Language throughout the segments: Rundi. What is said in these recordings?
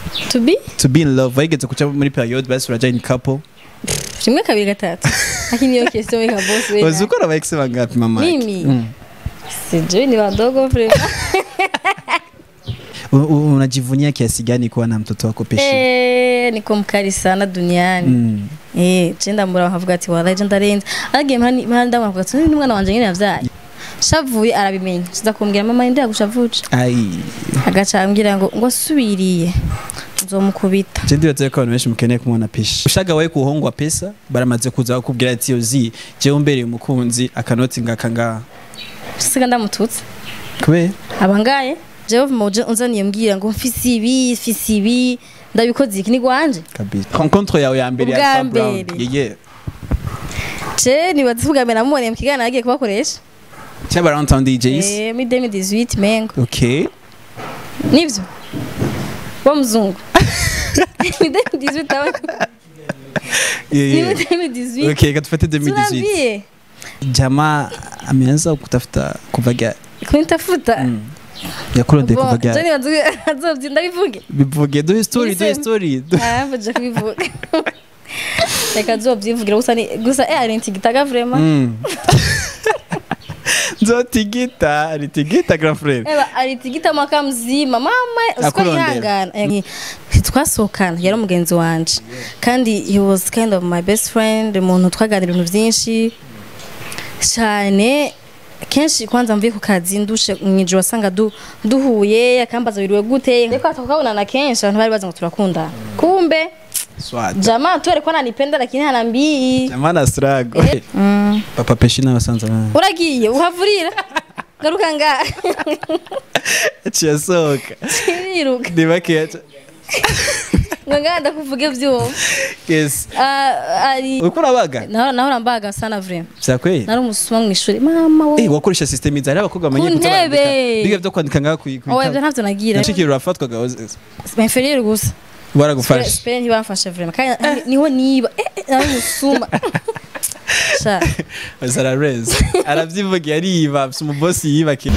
to be to be in love wayigeze kuca muri period basi uraja in couple rimwe kabiri gatatu lakini hiyo question weka boss wewe uzi ukora aba ex bangapi mama Mimi? Mm. sijui ni wadogo vrema U- u- unajivunia kiasi gani kuwa na mtoto wako peshi Eh, niko mkali sana duniani Mm. eh je ndamura nkavuga ati wallahi je ndarenze agiye mpani mpani ndavuga ati ni mwana wanje nyine yavyaye shavuye arabimenya siza kumbwira mama ndi yagushavuje ai agaca ambwira ngo ngo asubiriye nzomukubita je ndibaza ko abantu benshi mukeneye kumubona peshi ushaga wawe kuhongwa pesa baramaze kuza bakubwira ati yozi jewe umbereye umukunzi akanoti ngaka ngaha siga ndamututse kubera abangaye jewe muje unzaniye mbwira ngo mfise ibi mfise ibi ndabikoze iki ni gwanje kabisa rencontre yawe ya mbere ya Ubwa Sam Brown mbere. yeye je nibaza kuvuga mbere namuboneye mu kiganiro agiye kubakoresha cyaba Downtown DJs eh mi 2018 mengo okay nivyo wa mzungu ni 2018 aba yeah, ni yeah. 2018 okay katufate 2018 tunaambie jamaa ameanza kutafuta kuva gari kunitafuta mm. yakurondeye kuva Bon, je gari nibaza azovye ndabivuge bivuge duhe story duhe Listen. story ah mbaje kubivuga reka azovyivugira gusa ni gusa eh ari ntigitaga vraiment Mm. nzotigita ritigita grand frère Eba alitigita mwaka mzima mama usiko Akurondera. yihangana Eh, twasohokana yari umugenzi wanje kandi he was kind of my best friend umuntu twaganira ibintu byinshi cyane kenshi kwanza mvuye ku kazi ndushe mw'ijoro wasanga du, duhuye akambaza wiriwe gute ariko tukabonana kenshi abantu bari bazi ngo turakundana kumbe swat jamaa tu alikuwa ananipenda lakini hanambii jamaa na strago mm. papa peshi n'abasanza bana uragiye uhavurira garuka ngaha ciyasohoka iriruka ni bakeya ca- ngo ngaha ndakuvuge vyuma yes Ah, ari uriko urabaga nahora nahora mbaga sana vraiment vyakweye nari umusuma mu ishuri mama we Eh, wakoresha system izi hari abakobwa Ku bamenye kuza ntebe. barandika biga vyo kwandika ngaha kwi oya ivyo ntavyo nagira nashikira urafatwaga inferieur gusa baragufasha spere ntibamfashe vraiment kandi niho niba eh, eh, nari umusuma sha zarareze aravyivugiye ariba afise umubosi yibakira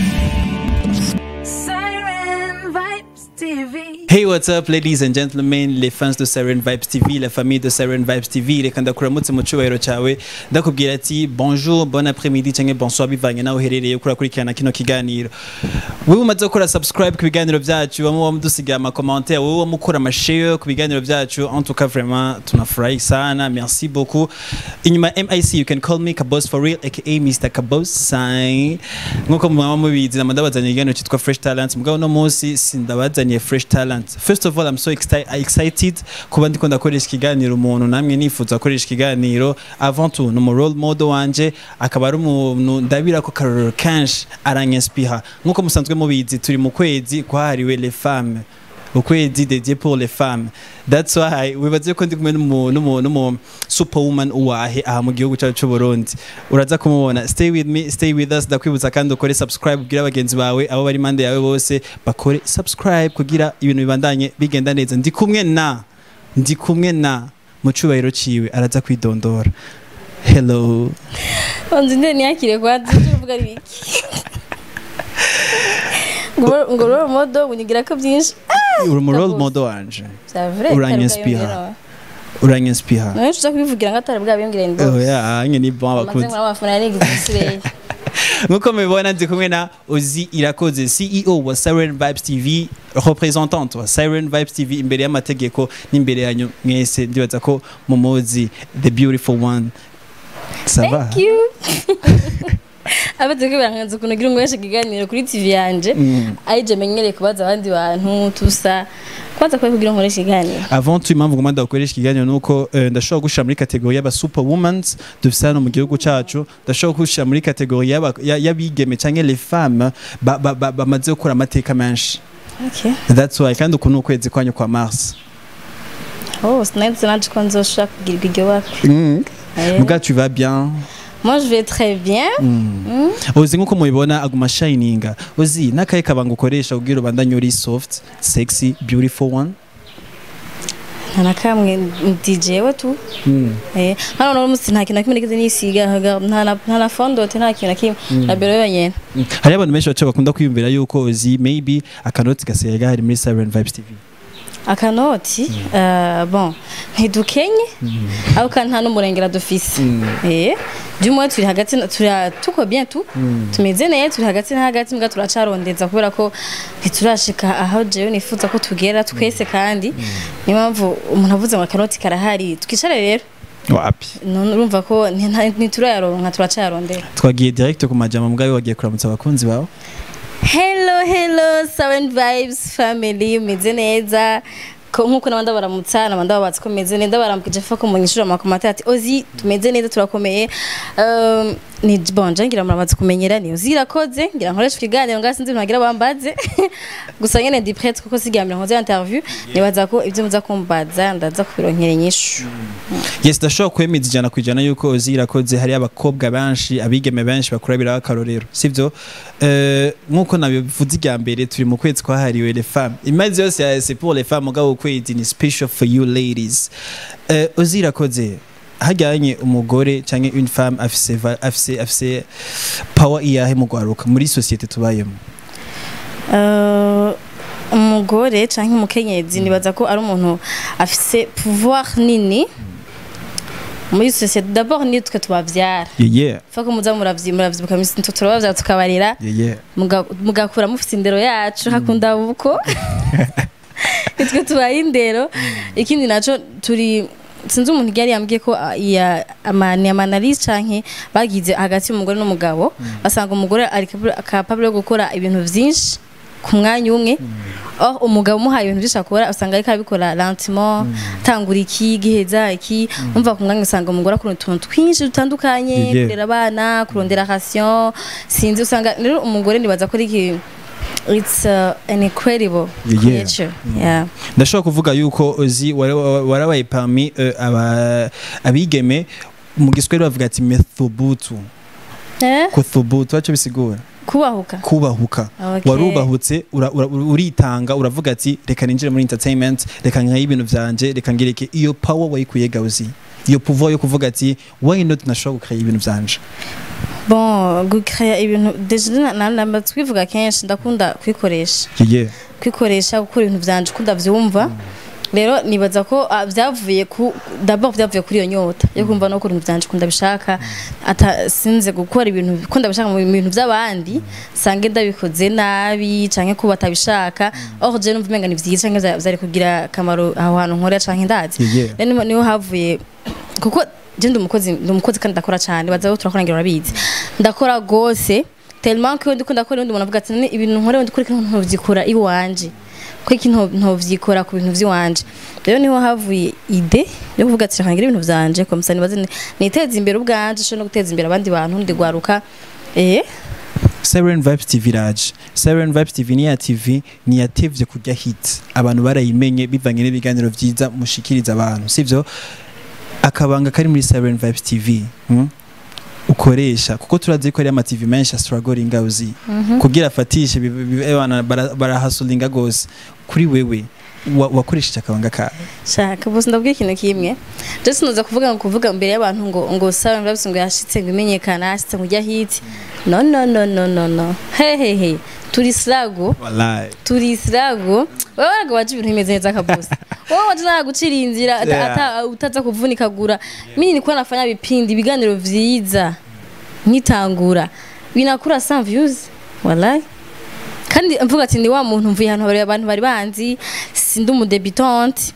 Siren Vibes TV. Hey what's up ladies and gentlemen les fans de Siren Vibes TV la famille de Siren Vibes TV reka ndakuramutse mu cubahiro cawe ndakubwira ati bonjour bon après-midi canke bonsoir bivanye naho uherereye kuri akurikirana kino kiganiro wewe umaze gukora subscribe ku biganiro vyacu wamwe wamudusigaye ama commentaire wewe wamukora ama share ku biganiro vyacu en tout cas vraiment tunafurahi sana merci beaucoup inyuma MIC you can call me Kabos for real aka Mr Kabos sign nkuko mwaba mubizi namandabazanye ikiganiro cyitwa Fresh Talent mugabo no munsi sindabazanye Fresh Talent first of all I'm so exci- excited kuba ndiko ndakoresha ikiganiro umuntu namwe nifuza gukoresha ikiganiro avant tout ni umu role model wanje akaba ari umuntu ndabira ko karorero kenshi aranyespiha nkuko musanzwe mubizi turi mu kwezi kwahariwe les femmes ukwezi dédié pour les femmes that's why wibaze ko ndi kumwe n'umu- n'umu n'umu superwoman uwahe aha mu gihugu cyacu cy'u Burundi uraza kumubona stay with me stay with us ndakwibutsa kandi ukore subscribe kugira abagenzi bawe abo bari impande yawe bose bakore subscribe kugira ibintu bibandanye bigenda neza ndi kumwe na ndi kumwe na mu cyubahiro ciwe araza kwidondora hello onzi ndene yakire kwa tuvuga ari biki ngo ngo rero modo unyigira ko byinshi uri mu role Kabos. model wanje c'est vrai Uranyespiha. uranyespiha nawe tuza kubivugira ngo atari bwabimbwira ni oh yeah anye ni bon amaze abakunzi ngo amafuna yari igisireye nkuko mubibona ndi kumwe na ozi irakoze ceo wa siren vibes tv representante wa siren vibes tv imbere y'amategeko n'imbere yanyu mwese ndibaza ko mumuzi the beautiful one sava Thank you. Abetse ko biranganza ukuntu ugira umweshe ikiganiro kuri TV yanje. Mm. Ayije menyereye kubaza abandi bantu tusa. Kwanza kwa kugira nkoresha ikiganiro. avant tout impamvu ngomba ndagukoresha ikiganiro nuko eh, ndashobora gushira muri kategori y'aba superwomans dufise hano mu gihugu cacu ndashobora gushira muri kategori y'aba- ya- y'abigeme canke les femmes ba- ba- ba- bamaze gukora amateka menshi Okay. that's why kandi uku ni ukwezi kwanyu kwa mars Oh, sinari naje ko nzoshaka kugirirwa iryo bakwe. mm. Eh. muga tu vas bien Moi je vais très bien. Mm. uzi nkuko mubibona aguma shininga uzi n'akahe kabanga ukoresha kugira ubandanye uri soft sexy beautiful one Nta na kamwe DJ we tu. Eh, hano no musi nta kintu na kimwe nigeze nisiga haga nta na nta na fondote nta kintu na kimwe. Na bero yonyene. hari abantu benshi baca bakunda kwiyumvira yuko uzi maybe akanoti gasigaye gahari muri Siren Vibes TV akanoti eh, bon ntidukenye ariko kandi nta n'umurengera dufise eh by'umwe turi hagati na- turi tuko bien tu tumeze neza turi hagati na hagati mbwa turacarondeza kubera ko ntiturashika aho jewe nifuza ko tugera twese kandi niyo mpamvu umuntu avuze ngo akanoti karahari twicare rero wapi none urumva ko nti- nta- ntiturayaronka turacayarondera twagiye direct ku majambo mugabo wagiye kuramutsa abakunzi bawe hello hello seven vibes family meze neza ko nkuko nabandi baramutsa nabandi babatse ko meze neza baramukije fa ko munyishura amakomata ati ozi tumeze neza turakomeye um, ni bonje ngira murabaze kumenyera ni ozi irakoze ngira nkoresha ikiganiro ngasi nzi ntagira bambaze gusa nyene ndi prête kuko sigamira nkoze interview nibaza ko ibyo muza kumbaza ndaza kubironkera inyishu yes ndashobora kwemeza ijana ku ijana yuko ozi irakoze hari abakobwa benshi abigeme benshi bakurabiraho akarorero sivyo Eh, nk'uko nabivuze irya mbere turi mu kwezi kwahariwe les femmes imazi yose ya c'est pour les femmes mugabo ukwezi ni special for you ladies Eh, ozi irakoze hajyanye umugore cyangwa une femme afise va- afise afise power iyahe mu gwaruka muri societe tubayemo Uh, umugore cyangwa umukenyezi nibaza ko ari umuntu afise pouvoir nini muri societe d'abord niyo twe tubavyara yeah yeah fa ko muza muravyi muravyibuka misi turabavyara tukabarera yeah yeah muga- mugakura mufise indero yacu hakunda buko nitwe tubaye indero ikindi naco turi sinzi umuntu yari yambwiye ko ah, iya amani amanalise canke bagize hagati y'umugore n'umugabo basanga umugore ari capable- capable yo gukora ibintu vyinshi ku mwanya umwe oh umugabo umuhaye ibintu byinshi akora usanga ariko arabikora lentement tangura iki giheza iki umva ku mwanya usanga umugore akora utuntu twinshi dutandukanye Yeah. kurera abana kurondera ration sinzi usanga rero umugore nibaza ko ari iki it's uh, an incredible Yeah. creature yeah ndashobora kuvuga yuko ozi wara- warabaye parmi eh, aba- abigeme mu giswahili bavuga ati methubutu eh kuthubutu aco bisigura kubahuka kubahuka Okay. warubahutse ura- ura- uritanga uravuga ati reka ninjire muri entertainment reka nkaye ibintu vyanje reka ngireke iyo power wayikuye gauzi iyo pouvoir yo kuvuga ati why not nashobora gukaya ibintu vyanje bon gukaya ibintu deja na- namba twivuga kenshi ndakunda kwikoresha yeah kwikoresha gukora ibintu vyanje uko ndavyumva rero nibaza ko ah, vyavuye ku d'abord vyavuye kuri iyo nyota yo kumva no gukora ibintu vyanje uko ndabishaka ata sinze gukora ibintu ko ndabishaka mu bintu vy'abandi sange ndabikoze nabi canke ko batabishaka or je numva umenga ni vyiza canke vya- vyari kugira akamaro aho hantu nkorera canke ndazi Yeah, yeah. rero niho- niho havuye kuko je ndi umukozi ndi umukozi kandi ndakora cyane baza ko turakora ngira urabizi ndakora gose tellement ko ndiko ndakora undi umuntu avuga ati "None ibintu nkora ndi kuri kintu ntovyikora iwanje ko iki nto- ntovyikora ku bintu vy'iwanje rero niho havuye ide yo kuvuga ati reka ngire ibintu vyanje komsa nibaze ni- niteze imbere ubwanje sho no guteza imbere abandi bantu ndi gwaruka eh Siren Vibes TV raje Siren Vibes TV ni ya TV ni yatevye kurya hit abantu barayimenye bivanye n'ibiganiro vyiza mushikiriza abantu sivyo akabanga kari muri Siren Vibes TV hmm? ukoresha kuko turazi ko ari ama TV menshi struggling uzi kugira afatishe bi- bi- bi- abana bara- barahasulinga gose kuri wewe wa- wakoresheje akabanga ka shaka bose ndabwira ikintu kimwe je sinoza kuvuga ngo kuvuga mbere y'abantu ngo ngo sawa ndabise ngo yashitse ngo imenyekana yashitse ngo ujya hit no no no no no no he he he turi slago wallahi turi slago wewe waraga waje ibintu bimeze neza kabosi wewe waje naga gucira inzira ata- Yeah. ata utaza kuvunika gura mimi nilikuwa nafanya vipindi ibiganiro vyiza nkitangura binakura 100 views wallahi kandi mvuga ati ni wa muntu mvuye ahantu bari abantu bari banzi sindi umudebutante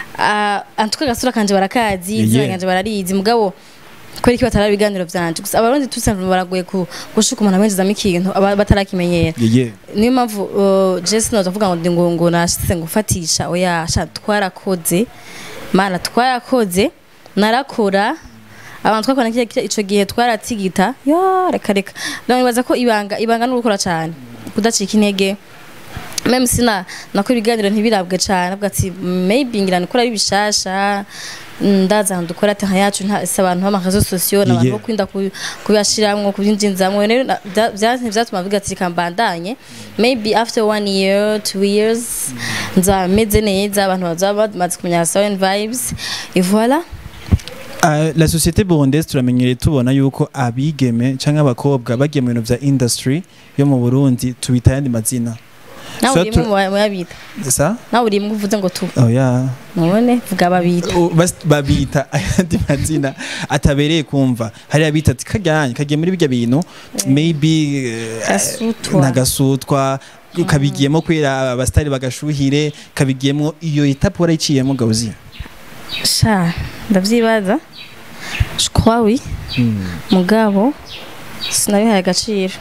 uh, antuka gasura kanje barakazi Yeah, izina yeah. kanje bararizi mugabo kweri ko batara ibiganiro vyanje gusa abarundi tusanzwe baragoye ku gushuka umuntu amwinjizamo ikintu aba- batarakimenyera yeah, yeah. niyo mpamvu uh, je sinoza kuvuga ngo ndi ngo ngo nashitse ngufatisha oya sha twarakoze mana twarakoze narakora abantu twakora kiriya kiriya ico gihe twaratigita yo reka reka rero nibaza ko ibanga ibanga no gukora cyane kudacika intege meme sina nako ibiganiro ntibirabwe cyane avuga ati maybe ngira nikora ari bishasha ndaza ahantu dukora ati nka yacu nta si abantu b'amakazo sosiyo n'abantu Yeah. bo kwinda ku- kubashiramwo kubyinjinzamwo rero na- bya- bya- ntivyatuma biga ati reka mbandanye maybe after one year two years nzaba meze neza abantu bazaba bamaze kumenya Sound vibes et voilà Uh, la société burundaise turamenyereye tubona yuko abigeme canke abakobwa bagiye mu bintu vya industry yo mu Burundi tubita yandi mazina nawe So uri tu- mu bayabita sa nawe uri mu uvuze ngo tu oya none vuga babita O- bas- babita ayandi mazina atabereye kumva hari abita ati kajyanye kagiye muri bijya bintu maybe eh, Gasutwa. nagasutwa kabigiyemo kwera abasitari bagashuhire kabigiyemo iyo etape warayiciyemo gauzi sha ndavyibaza je crois oui mugabo sinabihaye agaciro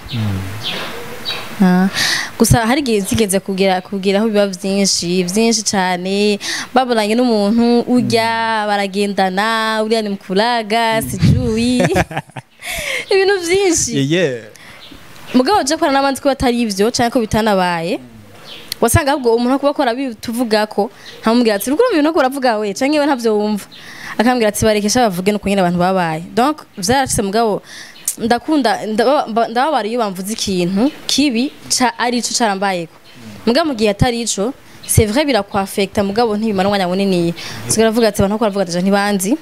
Ah, gusa hari igihe zigeze kugira kugeraho biba vyinshi vyinshi cane babonanye n'umuntu urya baragendana uriya ni mukuraga sijui ibintu vyinshi yeye mugabo je kora n'abandi ko batari ivyo canke ko bitanabaye wasanga ahubwo umuntu akuba akora tuvuga ko nkamubwira ati rukuru ibintu ko uravuga we canke we ntavyo wumva akambwira ati barekesha bavuge nuko nyine abantu babaye donc vyarashitse mugabo ndakunda ndaba- mba- ndababara iyo bamvuze ikintu kibi ca ari ico carambayeko mugabo mu gihe atari ico c'est vrai birakwafekta mugabo ntibimara umwanya munini sigara avuga ati abantu ko baravuga ati ntibanzi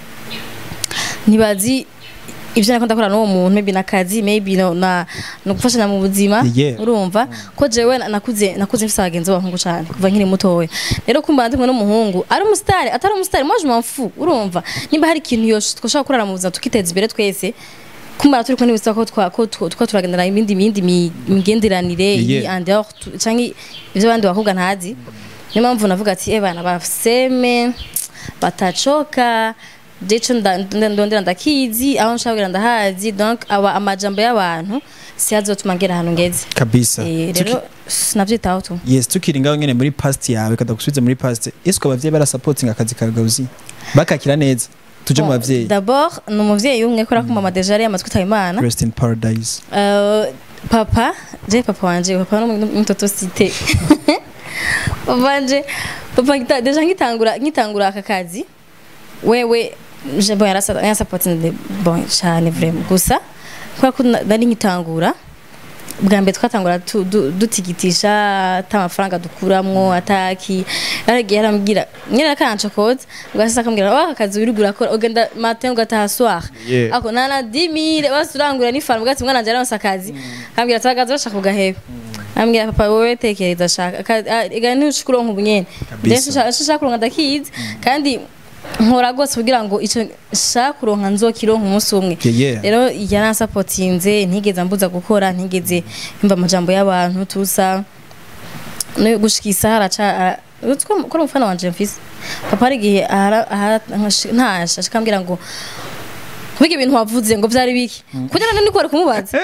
ntibazi ibyo nako ndakora n'uwo muntu maybe nakazi maybe no, na no gufashanya mu buzima Yeah. urumva ko jewe na- nakuze nakuze mfise abagenzi b'abahungu cyane kuva nkiri mutoya rero kumba ndi kumwe n'umuhungu ari umusitari atari umusitari moi je m'en fous urumva nimba hari ikintu yo twashaka kurara mu buzima tukiteza imbere twese kumara turi kumwe n'ibisaba ko twa ko twa twa turagendera ibindi ibindi mi- migenderanire Yeah. iyi and dehors tu- canke ivyo abandi bakobwa ntazi niyo mpamvu navuga ati eh bana bafseme batacoka jeco ndondera ndakizi aho nshaka kugira ndahazi donc aba amajambo y'abantu si azotuma ngera ahantu ngeze kabisa Eh, Tuki- rero sinavyitaho tu yes tukiri ngaho nyene muri past yawe kada gusubiza muri past ese ko abavyeyi barasupporting akazi ka gauzi bakakira neza tuje mu Bon, bavyeyi d'abord ni umuvyeyi umwe kubera ko mama deja yari yamaze kwitaba imana rest in paradise Euh, papa je papa wanje papa no mtoto site papa wanje papa ngita deja ngitangura ngitangura aka kazi wewe je bon yarasa yarasapoti de bon cyane vraiment gusa kwa ko na- nari ngitangura bwa mbere twatangura tu- du- dutigitisha ata amafaranga dukuramwo ataki yaragiye yarambwira nyine akanca kode ugasasa akambwira wa aka kazi wirigura akora ugenda matin ugataha soir Yeah. ako nana 10000 basi urangura n'ifaranga ugati mwana njye aronse akazi akambwira ati akazi bashaka kugaheba ambwira papa wowe tekereza shaka Aka- ah, ega ntushikuronka ubunyene Kabisa. ndetse nshaka kuronka ndakizi kandi nkora rwose kugira ngo ico nshaka kuronka nzokironka umunsi umwe Yeah, yeah. rero yaransapotinze ntigeze ambuza gukora ntigeze yumva amajambo y'abantu tusa no gushika isaha araca ko umufana wanje mfise papa hari igihe ahara- ahara- ntasha akambwira ngo kubiga ibintu wavuze ngo byari biki kugira ngo nikore kumubaza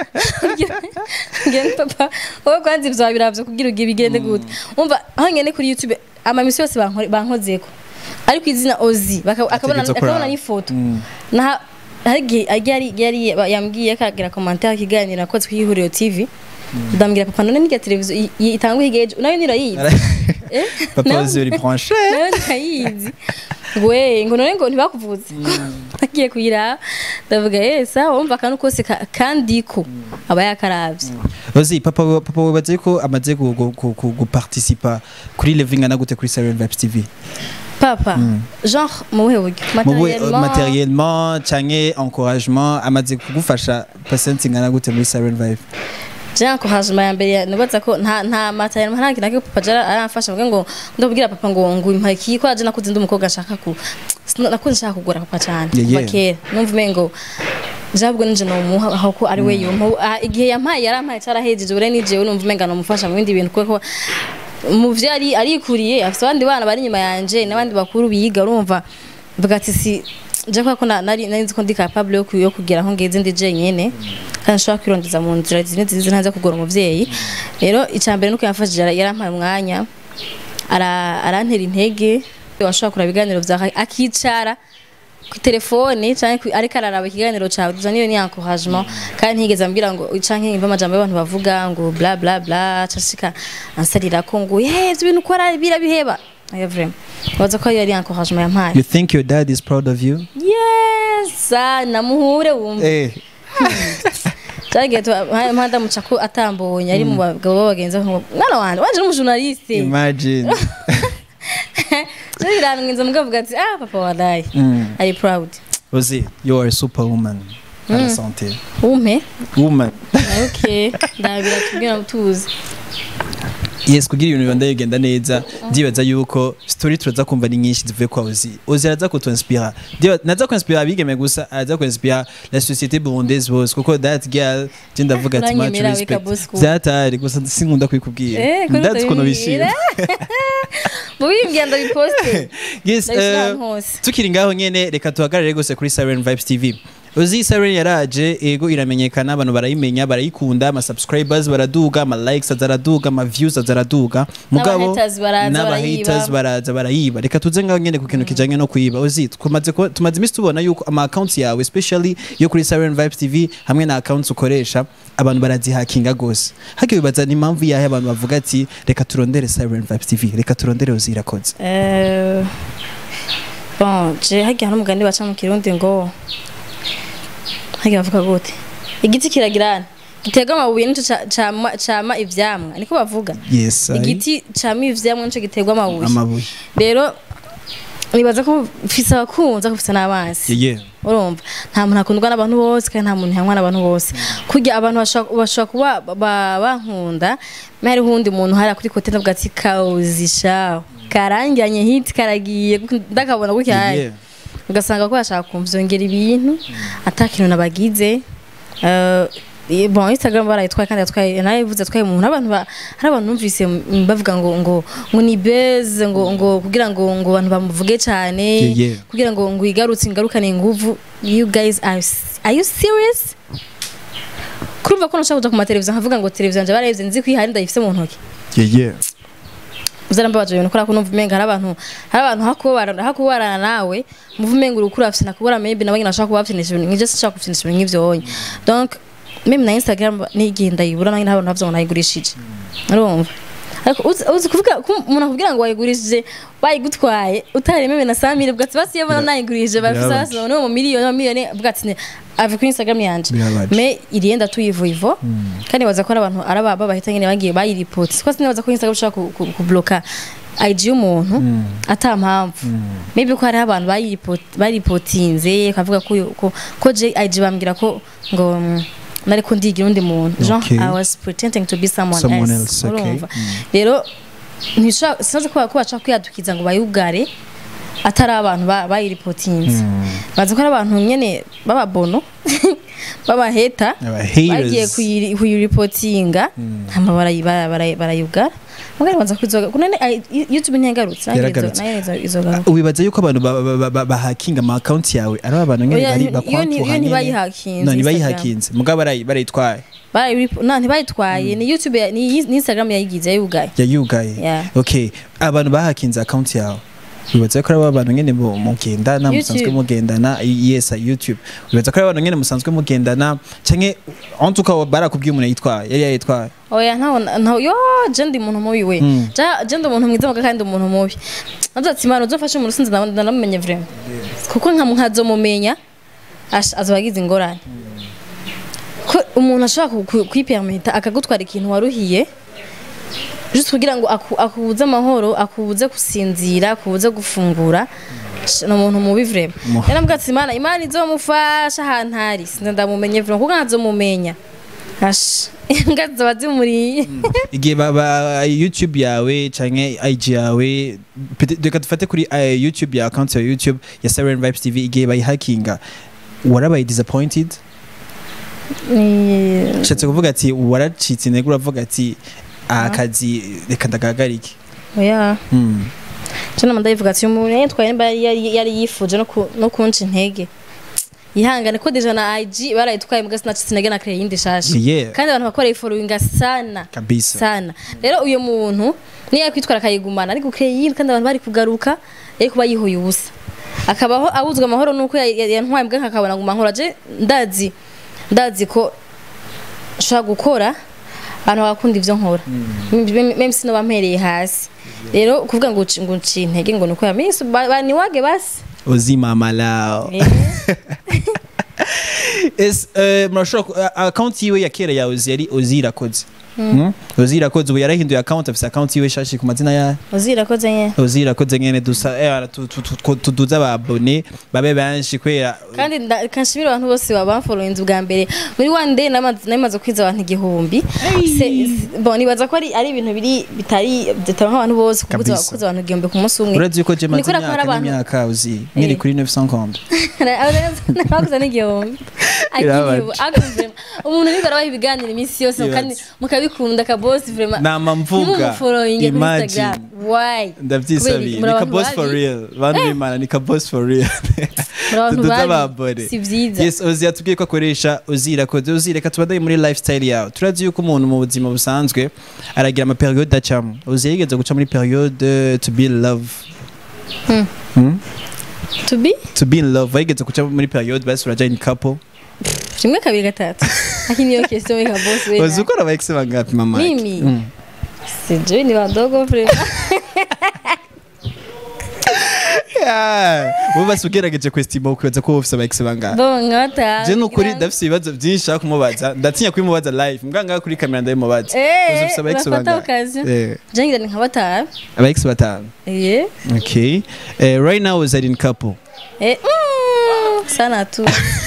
ngira papa wowe kwanza ivyo wabiravye kugira ugiye bigende gute umva aho ngene kuri youtube amamisi yose bankore- bankozeko ariko izina ozi baka- akabona Ategerezwa kuraba. akabona n'ifoto na hari igihe yari yari yambwiye akagira commentaire kiganira nakoze ku ihuriro tv ndambwira papa none nirya televiziyo i- i- itangwa igeje nayo nirayizi Eh? papa Nayo- uzi uri branché nayo ndayizi we ngo none ngo ntibakuvuze nagiye kuyiraba ndavuga yesa wumva akantu kose ka- kandiko aba yakaravye Ozi papa papa wibaze ko amaze gu- gu- gu- gu- guparticipa kuri living ana gute kuri Siren Vibes TV papa genre mu buhe buryo mu bu- Materiellement, materiellement canke encouragement amaze kugufasha percent ingana gute muri Siren Vibe je encouragement ya mbere nubaza ko nta nta materiel nta kintu nake papa jara aramfasha mvuga ngo ndabwira papa ngo ngo impaki ko aje nakuze ndi umukobwa nshaka ku sino- nakuze nshaka kugura papa cyane Yeah, kuva yeah. kera numva umengo jabwo nije no muha aho ko ari we yumpa Ah, igihe yampaye yarampaye cyarahejeje ure nije numva umenga no mufasha mu bindi bintu kuko mu vyo ari arikuriye afite abandi bana bari inyuma yanje n'abandi bakuru biga urumva mvuga ati si je kwa ko na- nari nari nzi ko ndi capable yo ku- yo kugira aho ngeze ndi jenyene kandi nshobora kwirondeza mu nzira zimwe nziza ntaza kugora umuvyeyi rero icambere nuko yamfashije yara- yarampaye umwanya ara- arantera intege washobora kuraba ibiganiro vya akicara ku telefone canke ku- ariko araraba ikiganiro cawe tuza niyo ni encouragement kandi ntigeze ambwira ngo canke imva amajambo y'abantu bavuga ngo bla bla bla cashika ansarira ko ngo ye ibyo bintu ukora birabiheba aya vraiment waza ko yari encouragement yampaye you think your dad is proud of you yes ah, namuhure wumva eh cyagiye mpanda muca ko atambonye ari mu bagabo b'abagenzi aho ngo, mwana wanje wanje n'umujournaliste imagine rero birangiza mugavuga ati ah papa wadaye Mm. ari proud Ozi you are a superwoman para santé umpe woman okay ndabira tubwira tuzi yes kugira ibintu bibanda bigenda neza ndibaza yuko story turaza kumva ni nyinshi zivuye kwa Ozi Ozi araza kutuinspira Ndiba- naza kuinspira abigeme gusa araza kuinspira la société burundaise bose kuko that girl je ndavuga ati much Uranyemera weka respect boss kuba. byatari gusa sinkunda kubikubwira Eh, kuri ndazi ukuntu ndabibwira. bishima mubimbwira ndabiposte yes Ndabishira eh, ahantu hose. tukiri ngaho nyene reka tuhagarare gose kuri Siren Vibes TV Uzi Siren yaraje ego iramenyekana abantu barayimenya barayikunda ama subscribers baraduga ama likes azaraduga ama views azaraduga N'aba-haters baraza n'aba barayiba. haters baraza barayiba reka tuze ngaho nyene ku kintu kijanye no kuyiba Uzi tumaze kuba- tumaze imisi tubona yuko ama accounts yawe especially yo kuri Siren Vibes TV hamwe na accounts ukoresha abantu barazihakinga gose hagiye bibaza ni impamvu yahe abantu bavuga ati reka turondere Siren Vibes TV reka turondere Uzi irakoze Eh, bon je hagiye hari umugani baca mu kirundi ngo hagiye bavuga gute igiti kiragirana giterwa amabuye nico ca- cama cama ivyamwa niko bavuga yes ai. igiti cama ivyamwa nico giterwa amabuye amabuye rero nibaza ko mfise abakunzi ariko mfise n'abansi yeah urumva nta muntu akundwa n'abantu bose kandi nta muntu yankwa n'abantu bose kurya abantu bashobora bashobora kuba ba- bankunda me hariho uwundi muntu hariya kuri kote ndavuga ati kawuzisha karangiranye hiti karagiye ndakabona gutya Yeah. hari ugasanga ko bashaka kumva vyongera ibintu ata kintu nabagize Eh, bon instagram barayitwaye kandi yatwaye narayivuze atwaye umuntu abantu ba- hari abantu numvise mm, bavuga ngo ngo ngo ni beze ngo ngo kugira ngo ngo abantu bamuvuge cyane Yeah, yeah. kugira ngo ngo igarutse ingarukane inguvu you guys are, s- are you serious kurumva ko nashaka kuja ku mateleviziyo nkavuga ngo televiziyo nje barayivye nzi ko ihari ndayifise mu ntoki yeah yeah uzarambabaje ibintu kubera ko numva umenga hari abantu hari abantu hakubarana hakubarana nawe muva umenga urukura afite nakubura maybe nawe nyine ashaka kuba afite ibintu nk'ibyo sinshaka kufinisha ibintu nk'ivyo onye donc meme na instagram nigiye ndayibura nanjye ntabona navyo ngo nayigurishije urumva ariko uzi uzi kuvuga ko umuntu akubwira ngo wayigurishije bayigutwaye utari meme na samire bwatsi basiye bona nayigurishije bafise Birababaje. hasi no mu miliyoni mu miliyoni bwatsi ne ave kuri instagram yanje Birababaje. me irienda tuyivuivo kandi baza ko ari abantu ari ababa bahita nyine bagiye bayiripoti siko sinibaza ko instagram ushaka ku- ku- kubloka IG y'umuntu ata mpamvu maybe ko hariho abantu bayiripoti- bayiripotinze kavuga ko uyu- ko ko je IG bambwira ko ngo mm, nari ko ndigira undi muntu genre Okay. I was pretending to be someone, Someone else, else, okay. urumva rero ntishobora sinaze ko ko bashaka kwiyadukiza ngo bayugare atari abantu ba- bayiripotinze bazi ko ari abantu nyene b'ababono b'abaheta Aba haters. bagiye kuyiri- kuyiripotinga hama barayi- bara- bara- barayugara mugari banza kwizoga kunene ai- youtube ntiyagarutse nanjye Yaragarutse. izo- nanjye izo- izogaruka wibaza yuko abantu ba- ba- ba- ba- bahakinga ama account yawe ari abantu nyene Oya, bari iyo- bakwantuha iyo nyene. ntibayihakinze no Instagram. ntibayihakinze mugabo barayi- barayitwaye Barayiripo- na ntibayitwaye ni youtube ya- ni ni instagram yayigize yayugaye yayugaye Yeah. okay abantu bahakinze account yawe wibaza ko ari abantu nyene mu- mugendana musanzwe YouTube. mugendana yes youtube wibaza ko ari abantu nyene musanzwe mugendana canke en tout cas barakubwiye umuntu yitwaye yari yayitwaye oya ntaho ntaho yo je ndi umuntu mubi we Mm. Ja- je ndi umuntu mwiza muga kandi umuntu mubi navuze ati imana uzofashe umuntu sinzi nda- ndanamumenye vraiment kuko nka nkazomumenya ash- azoba agize ingorane ko umuntu ashobora ku- ku- kwipermita akagutwara ikintu waruhiye just kugira ngo aku- akubuze amahoro akubuze gusinzira akubuze gufungura Sh- ni umuntu mubi vraiment Mu- rero mbwa ati imana imana izomufasha ahantu ari sinzi ndamumenye vraiment kuko nkazomumenya Ash, imbwa ziba zimuriye igihe ba- ba- youtube yawe canke ig yawe pete- reka dufate kuri eh, youtube ya account ya youtube ya Siren Vibes TV igihe bayihakinga warabaye disappointed Ni- nshatse kuvuga ati waracitse intege uravuga ati aha kazi reka ndagahagarike oya Hmm. je nama ndayivuga ati umuntu yitwaye nimba yari- yari yari yifuje no ku- no kunca intege yihangane ko deja na IG barayitwaye muga sinacitse intege na kare yindi shasha Yeah. kandi abantu bakora ifollowinga sana kabisa sana rero uyu muntu niyo yakwitwara akayigumana ariko keyindi kandi abantu bari kugaruka yari kuba yihuye ubusa akabaho abuzwa amahoro nuko ya- ya- yantwaye mbwa nkakabona ngo mahoro aje ndazi ndazi ko nshobora gukora abantu bakunda ivyo nkora Mem- meme sino bampereye hasi rero kuvuga ngo uci- ngo uci intege ngo nuko yamisi baniwage basi uzimama lao Eh. Es, eh, murashobora ku- a- account yiwe ya kera ya ozi yari ozi irakoze Mm? Uzi irakoze ubu yarahinduye account afise account yiwe shashi ku mazina ya uzirakoze nye Uzi irakoze nyene dusa eh tu- tu- tu- tu- tuduze ababone babe benshi kwera kandi nda- kanshimira abantu bose babamfollowinze ubwa mbere muri one day namaze namaze kwiza abantu igihumbi Se- se- bon nibaza ko ari ari ibintu biri bitari bitaba nk'abantu bose kubuza Kabisa. kubuza abantu igihumbi ku munsi umwe urazi ko je maze Ni kubera ko hari imyaka abantu- n'imyaka uzi nkiri Eh. kuri 950 nakuza n'igihumbi Irabaje. Akiribu, ariko vraiment, umuntu nibwo arabaha ibiganiro iminsi yose Ibaze. kandi mukabikunda kabosi vraiment Nama mvuga. ntimumufollowinge kuri Imagine. Instagram why ndavyisabiye Kubera ni muri ka abantu boss for babi. real bantu b'imana ni ka boss for real Muri abantu tuduze babi. ababone Si vyiza. yes uzi yatubwiye ko akoresha uzi irakoze uzi reka tubadaye muri lifestyle yawe turazi yuko umuntu mu buzima busanzwe aragira ama periode acamo uzi yigeze guca muri periode to be in love Hmm? to be to be in love wayigeze guca muri periode basi uraja in couple kimwe kabiri gatatu lakini hiyo question weka boss wewe uzi uko aba ex bangapi mama Mimi? Mm. sijui ni wadogo vraiment Yeah. wowe basi ugerageje kwestima ukibaza ko wowe ufise aba ex bangapi bon nkata je nukuri ndafise ibibazo byinshi nshaka kumubaza ndatinya kubimubaza live mbwa ngaha kuri kamera ndabimubaza uzi eh ufise aba ex urafata bangapi occasion Eh, jengira ni nka batanu aba ex batanu eh okay uh, right now is in couple eh mm, sana tu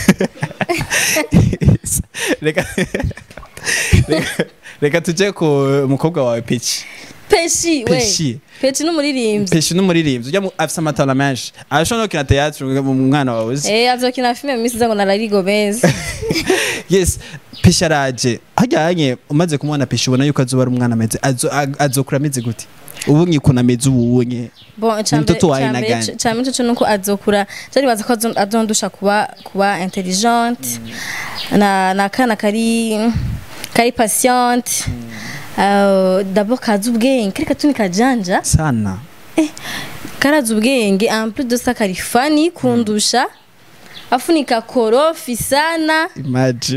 reka reka- reka tuje ku mukobwa wawe pechi peshi we pechi peshi n'umuririmbyi pechi n'umuririmbyi ujya mu- afise amatara menshi arashobora no gukina teatre mu mwana wawe uzi eh azokina filme misi zango na Larry Gomez yes pechi araje hajyanye umaze kumubona pechi ubona yuko azoba ari umwana ameze azo- ag- azokura ameze gute ubu nyikuna ameze ubu nye bon Ni mtoto wa aina cyambere gani? cyambere cyo nuko azokura cyari baza ko azo- azondusha kuba kuba intelligent na na kana kari kari patient Uh, d'abord kazi ubwenge kari katuni kajanja sana karazi ubwenge en plus de ça kari fani kundusha afunika korofi sana imagine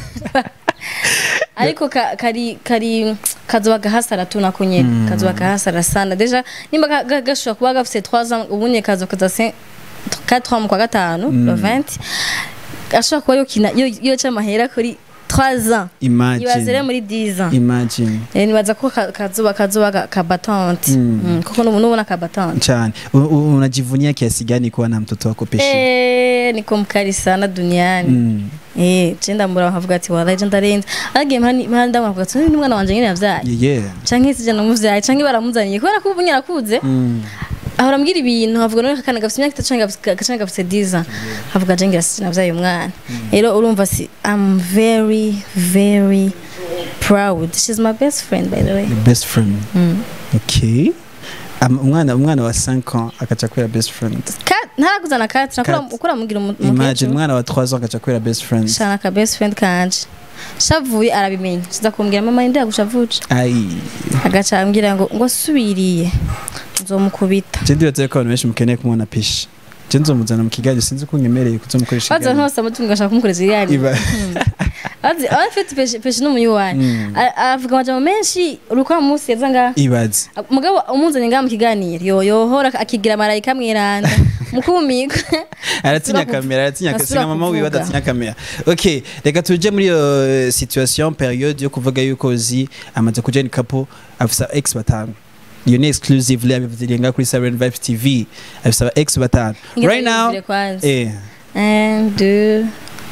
ariko ka, kari kari kazoba gahasara tu nako nyene kazoba gahasara sana deja nimba ga- ga- gashobora kuba gafise 3 ans ubunye kazoba kaza 4 ans mu kwa gatanu le 20 ashobora kuba yokina yo- yoca amahera kuri 3 ans ibaze rero imagine muri 10 ans imagine Eh, nibaza ko ka- kazoba kazoba ga- kabatante Mm, kuko nubu nubona kabatante cyane U- u- unajivunia kiasi gani kuwa na mtoto wako peshi Eh, niko mkali sana duniani Mm. eh cenda mbura nkavuga ati wallahi je ndarenze agiye mpani mpani ndavuga ati ni umwana wanje nyine yavyaye yeah canke sije namuvyaye canke baramuzaniye kubera ko ubu nyarakuze Mm. ahora ambwira ibintu avuga none kakana gafite imyaka itatu canke gafite- canke gafite 10 ans avuga je ngira sije navyaye umwana rero urumva si I'm very very proud she's my best friend by the way Your best friend okay Am- umwana umwana wa 5 ans akaca kubera best friend Ka- ntarakuzana kati nakora Kat. ukora mugira umu- imagine umukecuru umwana wa 3 ans akaca kubera best friend shana ka best friend kanje shavuye arabimenya kiza kumbwira mama ndi yagushavuje ai agaca ambwira ngo ngo asubiriye nzomukubita je ndibaza ko abantu benshi mukeneye kumubona peshi je nzomuzana mu kigali sinzi ko nyemereye kuzomukoresha baza ikiganiro. ntose amutunga ngashaka kumukoreza igari Iba- azi afite peshi peshi n'umuyi wanyu Mm. A- avuga amajambo menshi urukwa munsi yaza ngaha ibaze mugabo umuzanye ngaha mu kiganiro yo yohora akigira marayika mwiranda mukumigwa aratinya Asubira kamera aratinya asubira singa mama wiwe kuvuga. adatinya kamera okay reka tuje muri iyo eh, situation periode yo kuvuga yuko uzi amaze kuja ni couple afisa ex batanu iyo ni exclusively abivugirenga kuri Siren Vibes TV afisa aba ex batanu right now eh un deux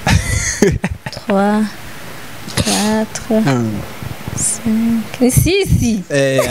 trois quatre um, cinq ni sisi eh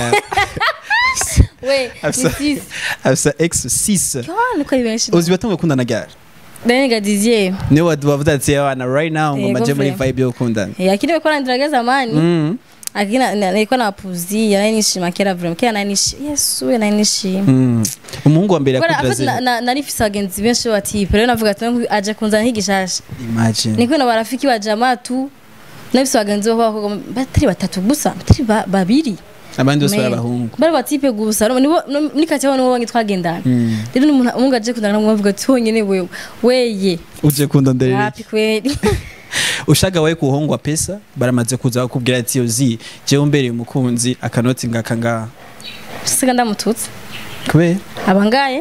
we ni Afisa- sisi afisa ex 6 Yohani ko ari benshi uzi batanguye gukundana gare Daniel dizier niwe wavuze ati abana right now ngo Yego maje muri vre. vibe yo gukundana yakini ko nandiraga zamani Mm. akina nilikuwa napuzia nari nishima kera vrema kera nari nishima yesu nari nishima Mm. umuhungu wa mbere kubera yakundira afite na- zero na- nari mfise abagenzi benshi batipe rero navuga ati "Nangu aje kunzana nk'igishasha imagine niko na barafiki ba jamaa tu nabifise abagenzi b'abakobwa batari batatu gusa batari ba- babiri abandi bose bari Man. abahungu bari batipe gusa urumva nibo no- muri kati aho nibo bangi twagendana Mm. rero n'umuntu umuntu aje kundana namwe bavuga ati honyine wewe weye uje kundonderera happy kweli ushaka wawe kuhongwa pesa baramaze kuza bakubwira ati yozi jewe umbereye umukunzi akanoti ngaka ngaha siga ndamututse kubera abangaye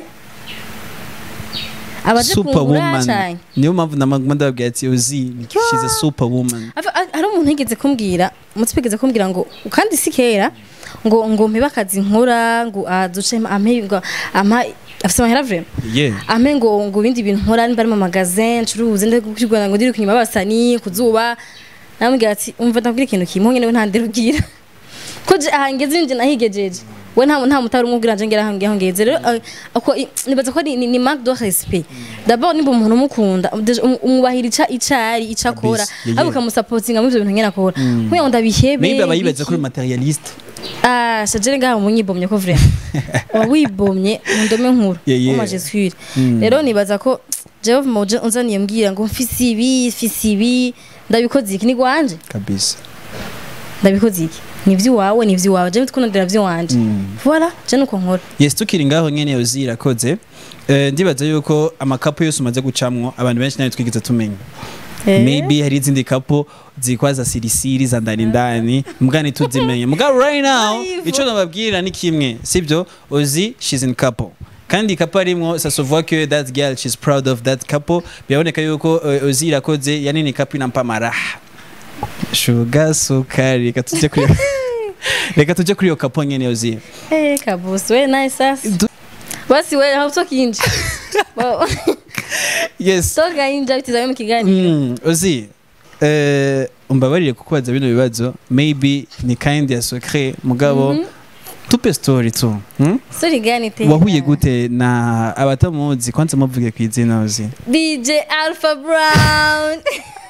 abaje kungura superwoman cyane niyo mpamvu namaguma ndababwira ati yozi she's a superwoman Afi- a- hari umuntu yigeze kumbwira umutsi yigeze kumbwira ngo kandi si kera ngo ngo mpe akazi nkora ngo aduce ampe ngo ampa afite amahera vraiment yeah ampe ngo ngo ibindi bintu nkora nimba ari mu magazin ncuruze ndakubwira ngo ndiri kunyuma abasani ku zuba namubwira ati umva ndabwira ikintu kimwe nyine we ntandirubwira ko je ahangeze nje nahigejeje we nta nta mutari umubwira nje ngera hangiye hangeze rero eh, ako i- nibaza ko ni, ni, ni marque de respect d'abord nimba umuntu umukunda deja um- umwubahira ica icari ica akora Kabisa, yeah, ariko yeah. ukamusapotinga muri ivyo bintu nyene akora kugira ngo ndabihebe maybe aba yibaza biki. ko uri materialiste Ah, sajere ngaha munyibomye ko vraiment. Wa wibomye mu ndome nkuru. Yeah, yeah. Uma Jesuire. Rero nibaza ko Jewe moje unzaniye mbwira ngo mfise ibi, mfise ibi, ndabikoze iki ni gwanje. kabisa Ndabikoze iki. Ni ivy'iwawe, ni ivy'iwawe. Jewe tukundira ivy'iwanje. Voilà, je nuko nkora. yes tukiri ngaho nyene yozi irakoze Eh, ndibaza yuko amakapo yose umaze gucamwo abantu benshi nayo twigeze tumenya Eh. maybe hari izindi kapo zikwaza sirisiri za ndani ndani mbwa ntituzimenye mugabo right now Naivo. ico nababwira ni kimwe sibyo ozi she's in couple kandi couple arimwo ça se voit que that girl she's proud of that couple biraboneka yuko uh, ozi irakoze yanini couple inampa maraha shuga sukari reka tujye kuri reka tujye kuri iyo couple nyene ozi Eh, kabusi we nice sasa. Du- Basi we hautoki inje. Wow. yes Toka inje bitizawe mu kiganiro. Mm, ozi eh, umbabarire kukubaza bino bibazo maybe ni kind ya secret mugabo tupe story tu hmm? Sorry gani tena. wahuye gute na abatamuzi kwanza muvuge ku izina ozi DJ Alpha Brown.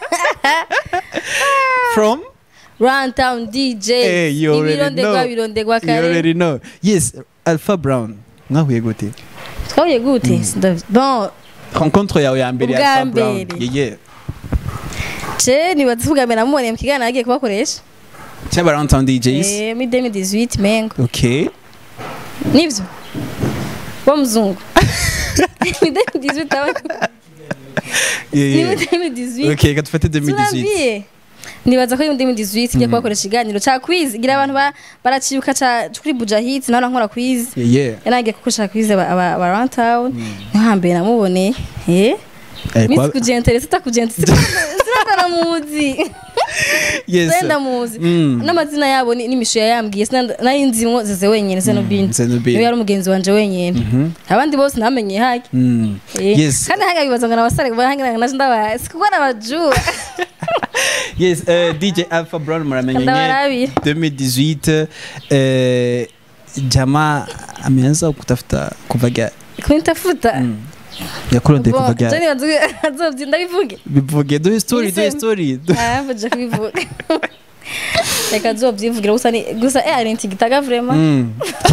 from Runtown DJ. Eh, you already Ibirondegwa know. birondegwa you kare. already know yes alpha brown mwahuye gute Twahuye gute? Sindav- Bon, rencontre yawe ya mbere ya Ubwa alpha brown mbere. yeah, yeah. je nibaza kuvuga mbere namuboneye mu kiganiro agiye kubakoresha. cyaba downtown djs Eh, muri 2018 mengo. okay Nivyo? Wa mzungu. Ni 2018 aba- yeah, ni yeah. muri 2018. okay katufate 2018 Tunambie. Nibaza ko ari muri 2018 ngiye kubakoresha ikiganiro ca quiz. Gira abantu ba- baracibuka ca kuri Buja Hits naho nkora quiz. yeah, yeah. yanagiye kukoresha quiz aba aba aba Runtown. Niho hambere namuboneye. Eh? Eh, Miss kwa- kujentere sitakujentere sinakana muzi. yes Senda muzi. Mm. N'amazina yabo ni- n'imisho yayambwiye sinanda nari nzimwo zeze wenyene se no bindi. Zenobin. Niwe yari umugenzi wanje wenyene. Abandi bose namenye haki. Mm. Eh, Yes. Kandi hanga bibaza ngo nabasare bahangira naje ndabazi kuko nabajua. yes uh, dj alpha brown muramenye Ndabarabira. 2018 uh, jamaa ameanza kutafuta kuva gari Kunitafuta. yakurondeye kuva Bon, gari Jani bazuye azobyinda bivuge. bivuge duhe story duhe Listen. story Ah, mbaje kubivuga. Reka zobyivugira gusa ni gusa eh ari ntigitaga vraiment. Mm.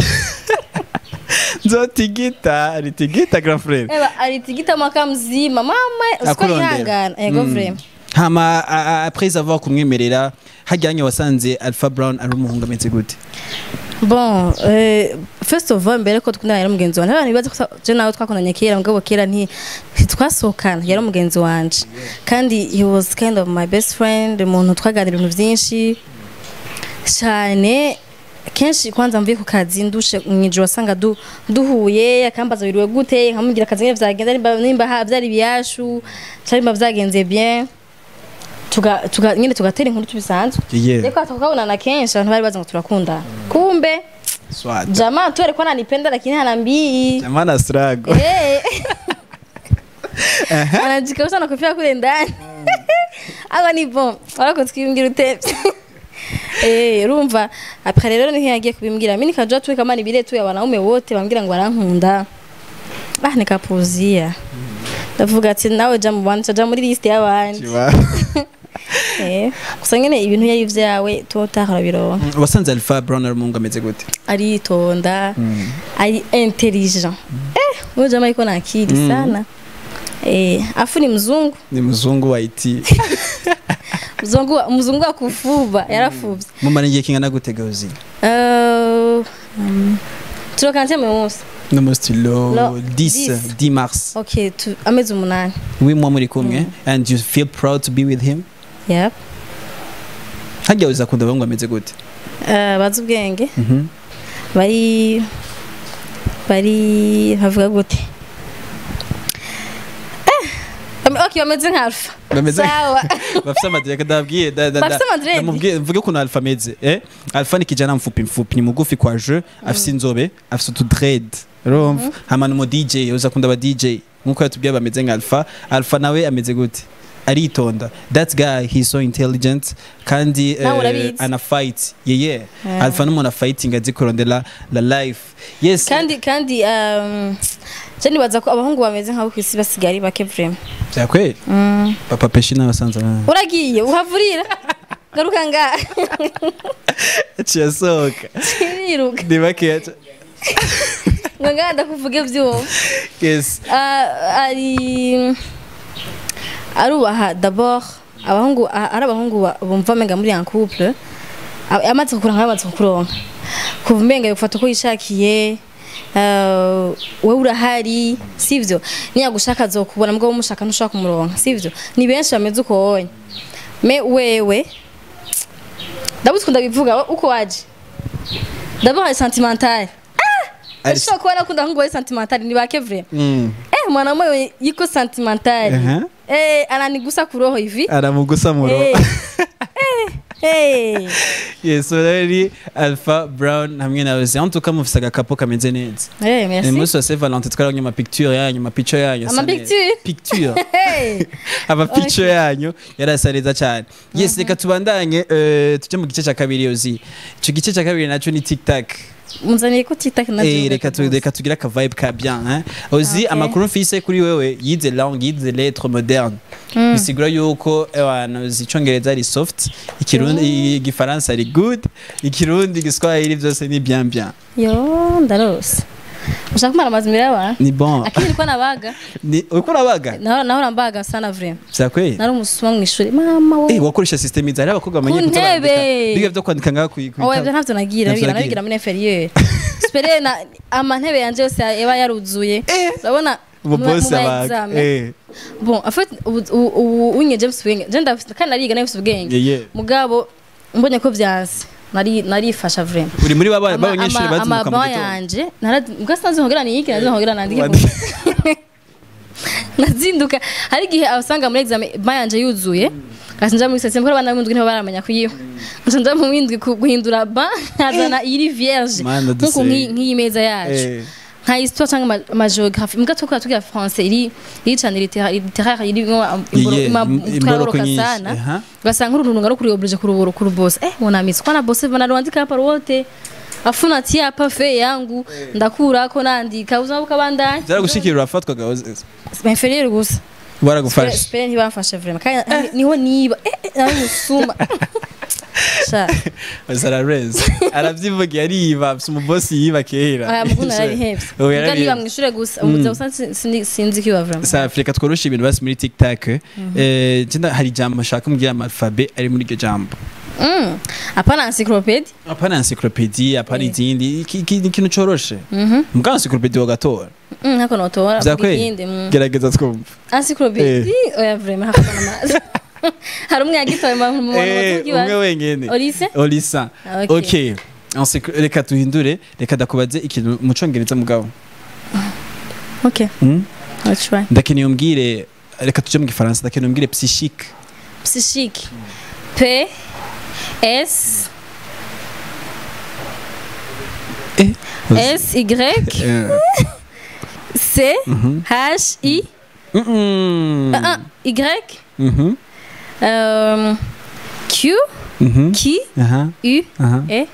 nzotigita ritigita grand frère Eba alitigita mwaka mzima mama usiko Akurondera. yihangana ego Mm. vraiment hama a- a- après avoir kumwemerera hajyanye wasanze alpha brown ari umuhungu ameze gute bon euh, first of all mbere ko tukundana yari umugenzi wanje abantu bibaza ko je nawe twakundanye kera mugabo kera nti ntitwasohokana yari umugenzi wanje kandi he was kind of my best friend umuntu twaganira ibintu byinshi cyane kenshi kwanza mvuye ku kazi ndushe mw'ijoro wasanga du, duhuye akambaza biriwe gute nkamubwira akazi nyine vyagenze nimba, nimba ha- vyari biyashu cyangwa nimba vyagenze bien tuga, tuga, nyine tugatera inkuru tubisanzwe yeah reko tukabonana kenshi abantu bari bazi ngo turakundana kumbe swat jamaa tu alikuwa ananipenda lakini hanambii jamana strago Eh. anajikausha na kofia kule ndani aba ni bon warako tukimbwira utevye Eh, urumva après rero niho yagiye kubimbwira mimi nikajua tu kama ni bile tu ya wanaume wote bambwira ngo barankunda ah nikapuzia ndavuga ati nawe ja mu bandi ja muri liste y'abandi eh gusa nyene ibintu yari vyawe totahora bironka wasanze alpha brown ari umuhungu ameze gute aritonda ari intelligent eh huyo jamaa iko na akili sana eh afu ni mzungu ni muzungu wa IT mzungu mzungu wa kufuba yarafuvye mumara igihe kingana gute gauzi euh um, turokanze mu munsi no most low Lo- 10 10. 10 mars okay tu amezi umunani we mwa muri kumwe and you feel proud to be with him yep hajya uza kunda abahungu ameze gute uh, bazi ubwenge Mhm. bari bari havuga gute Bame- okay bameze nka alpha Bameze- sawa bafise amadrede ndabwiye da- da- Bafise da- amadrede? ndamubwiye mvuge ukuntu alpha ameze eh alpha ni kijana mfupi mfupi ni mugufi kwa je afise inzobe afise utudred urumva hama ni umu DJ uza kunda aba DJ nkuko yatubwiye bameze nka alpha alpha nawe ameze gute aritonda that guy he's so intelligent kandi Nawe eh, urabizi. ana fight yeah yeah Yeah. alpha n'umuntu afighting azi kurondera la life yes kandi kandi um, je nibaza ko abahungu bameze nk'abo ku isi basigaye ari bake vrema byakweli papa peshi n'abasanze bana uragiye uhavurira garuka ngaha ciyasohoka iriruka ni bakeya ca- ngo ngaha ndakuvuge vyumva yes Ah, ari arubaha d'abord abahungu ah, ari abahungu ba- bumva amenga muri un couple ah, amaze kukuronka yamaze kukuronka kuva umenga yofata uko yishakiye ah, wewe urahari sivyo niyagushaka azokubona mugabo umushaka ntushaka kumuronka sivyo ni benshi bameze uko wonye me wewe ndabuze kunda bivuga uko waje d'abord ari sentimental Ari- Ashobora kuba nakunda ahungu bari sentimental ni bake vraiment Mm. Eh, mwanamume yuko sentimentali Aha. eh, ananigusa kuroho hivi aramugusa mu eh. roho eh. yes so rero alpha brown hamwe na wese en tout cas mufise agakapo kameze neza Eh, ni merci. munsi wa saint valentin twarabonye amapicture yanyu amapicture yanyu asa Amapicture? neza. picture Hey. amapicture yanyu yarasa neza cyane yes reka tubandanye eh, tujye mu gice cya kabiri yozi icyo gice cya kabiri nacyo ni tiktak Munzaniye ko TikTok na Eh, reka tu- reka tugire aka vibe ka bien hein ozi Okay. amakuru mfise kuri wewe yize langue yize lettre moderne bisigura yuko ewana uzi icongereza ari soft ikirundi igifaransa ari good ikirundi igiswahili byose ni bien bien Yo, ndarose. Ushaka kumara amazi imbere y'abantu? ni bon Akini nilikuwa nabaga. ni uko urabaga Nahora nahora mbaga sana vraiment. byakwe Nari umusuma mu ishuri. Mama eh we. wakoresha system iza hari abakobwa bamenye Ku kutabandika ntebe. biga byo kwandika ngaho ku ku- Owe byo ntavyo nagira, Ntavyo biga nagira. nabigira muri inferieur. Spere na amantebe yanje yose yaba yaruzuye. Urabona ubu mu- boss mu ma abaga examen. eh Bon, en fait, ubu- ubu ubu unye James Wenge, je ndafite kandi nariga nafite ubwenge. yeah yeah Mugabo mbonye ko vyanse. Nari narifasha vraiment. uri muri baba Ama- b'abanyeshuri ama- bazinduka mu amababa gitondo yanje mbwa sinzi nkogera niyike nazi nkogera nandike Wandi- ku- nazinduka hari igihe abasanga muri examen ba yanje yuzuye kasi nja muri sesiyo kuko abana b'indwi nibo baramenya kuyiha nca nja mu windwi ku- guhindura ba nkazana iri vierge Mana nkuko dusenge. nk'iyi nk'iyi meza yacu eh nka histoire cyangwa ama- amageographie mbwa tukora tugira français iri iri cyane littéraire littéraire irimo Yeah, im- imboroko imboroka nyinshi, sana aha. ugasanga uru runtu rukuri oblige kurubura kurubosa eh munamitsi kwana bose banaruandika hapa wote afu natia hapa fe yangu ndakurako nandika uzima bukabandanya byaragushikira urafatwaga waze- inferieur gusa baragufasha spere ntibamfashe vraiment kandi niho niba eh eh, nari musuma sha zarareze arabyivuga yariba afite umubosi yiba kera aya muguna narabihebye Ubu mbwa niba yarabihebye. mwishure gusa umuza gusa sinzi- sinzi kiba vraiment sa afurika tworosha ibintu basi muri tiktak eh jenda hari ijambo nshaka mbwira amalfabe ari muri iryo jambo Mm. hapana encyclopédie apana encyclopedie apana Eh. izindi iki- iki ni ikintu coroshe mbwa encyclopedie wagatora Mm, ntako notora Vyakweli? ikindi mm. gerageza twumva encyclopédie oya vraiment hakuna amazi hari umwe yagitoye mu mu Eh, bantu umwe wenyene Olise? olisa Ah, okay. okay Encyclo- reka tuhindure reka ndakubaze ikintu mu congereza mugabo Okay, Mm? I'll try. ndakeneye umbwire reka tuje mu gifaransa ndakeneye umbwire psychique Psychique. P S S Y Eh. C H I Mm-mm. ah, ah, Y Mhm. euh, Q Mhm. Q aha U aha E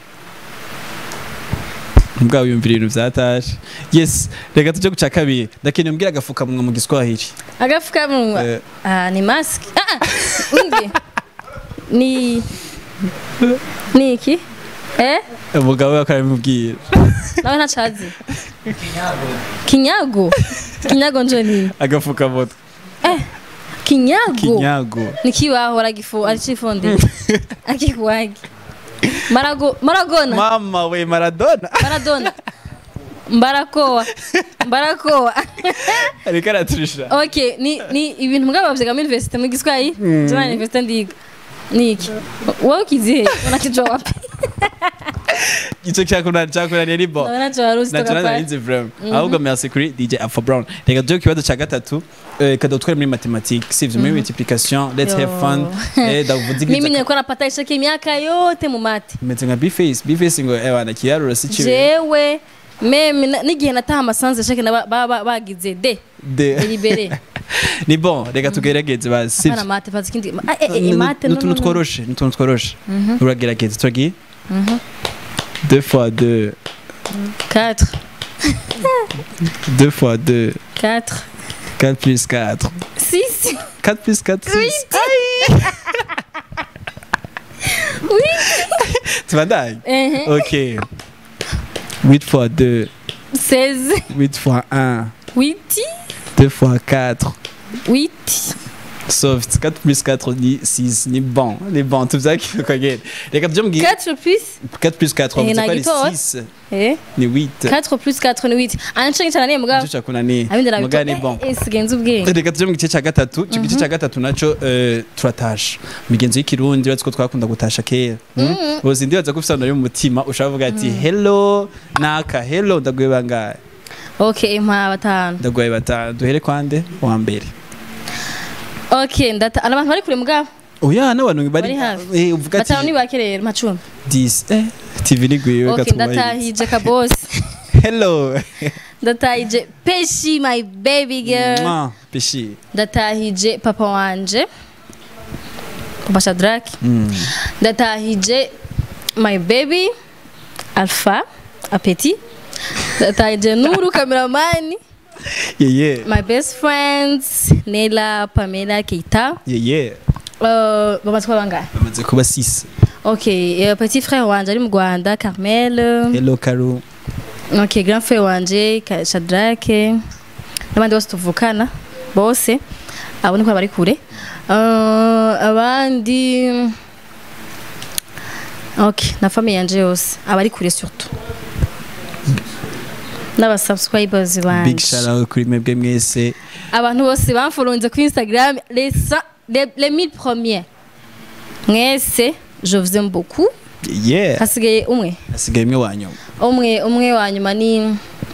mbwa wiyumvira ibintu vyataje yes reka tuje guca kabiri ndakeneye umbwire agafukamunwa mu giswahili agafukamunwa Eh. ah, ni mask ah, ah, undi ni ni iki eh umugabo we akaramubwira nawe ntacazi kinyago kinyago njo nini agafukamunwa kinyago kinyago ni kibaho aragifu aricifundiye akikuwagi marago maragona mama we maradona maradona mbarakoa mbarakoa ariko araturisha okay ni ni ibintu mugabo bavyaga muri universite mu giswahili jana universite ndiga niki wowe ukizihe unakijua wapi ico cyakunaniye cyakunaniye ni bo ndabona cyo wari uzi nacyo toka nari nzi vraiment ahubwo merci kuri DJ Afro Brown reka tujye ku kibazo cya gatatu eh, kadutware muri mathématiques sivyo muri multiplication let's have fun eh ndavuze mimi igice nilikuwa napata ishaki miaka yote mu mati meze nka B-face B-face ngo eh wana kiyarura si kibi jewe meme na- n'igihe nataha amasanze shake na ba- ba- ba- bagize de de libere ni bon reka tugerageze basi bana sivyo mate fazi kindi ah, eh, eh, mate no, no, n'utuntu no. tworoshe n'utuntu tworoshe uragerageza turagiye deux fois deux 4 deux fois deux 4 4 plus 4 6 4 plus 4 6 oui tu vas dingue eh, ok 8 fois 2 16 8 fois 1 8 2 fois 4 8 soft 4 plus 4 ni 6 ni bon ni bon tuvuze ko kagenda reka tujye mu gihe 4 plus 4 plus 4 Eh, wavuze ko ari nagitoye. 6 eh ni 8 4 plus 4 ni 8 anshenge cyane mugabo nicyo cyakunaniye abindi muga ni nabito bon eh sigenza ubwenge reka tujye mu gice cya gatatu icyo gice cya gatatu nacyo eh, turatasha migenzo y'ikirundi uretse ko twakunda gutasha kera uzi ndibaza ko ufite ahantu mu mutima ushobora kuvuga ati hello naka hello ndaguye bangahe okay mpa batanu ndaguye batanu duhere kwande wa mbere okay ndata abantu bari kure mugabo oya n'abantu bari Bari hafi. eh, uvuga ati batanu ni bake rero macumi 10 eh tv niguye okay gatuma ndatahije kabosi hello ndatahije peshi my baby girl Mwah, peshi ndatahije papa wanje papa shadraki Mm. ndatahije my baby alpha apeti ndatahije nuru kameramani yeah yeah my best friends nela pamela keita yeah yeah uh, bamaze kuba bangahe bamaze kuba 6 ok uh, petit frère wanje ari mu rwanda carmel hello karu ok grand frère wanje Ka- shadrake n'abandi bose tuvukana bose abo niko bari kure Uh, abandi ok na famille yanje yose abari kure surtout n'abasubscribers big banje shout out kuri mwebwe mwese abantu bose bamfolonze kuri instagram les, cent- les, les 1000 premiers mwese je vous aime beaucoup yeah hasigaye umwe asigaye imwe wa nyuma umwe umwe wa nyuma ni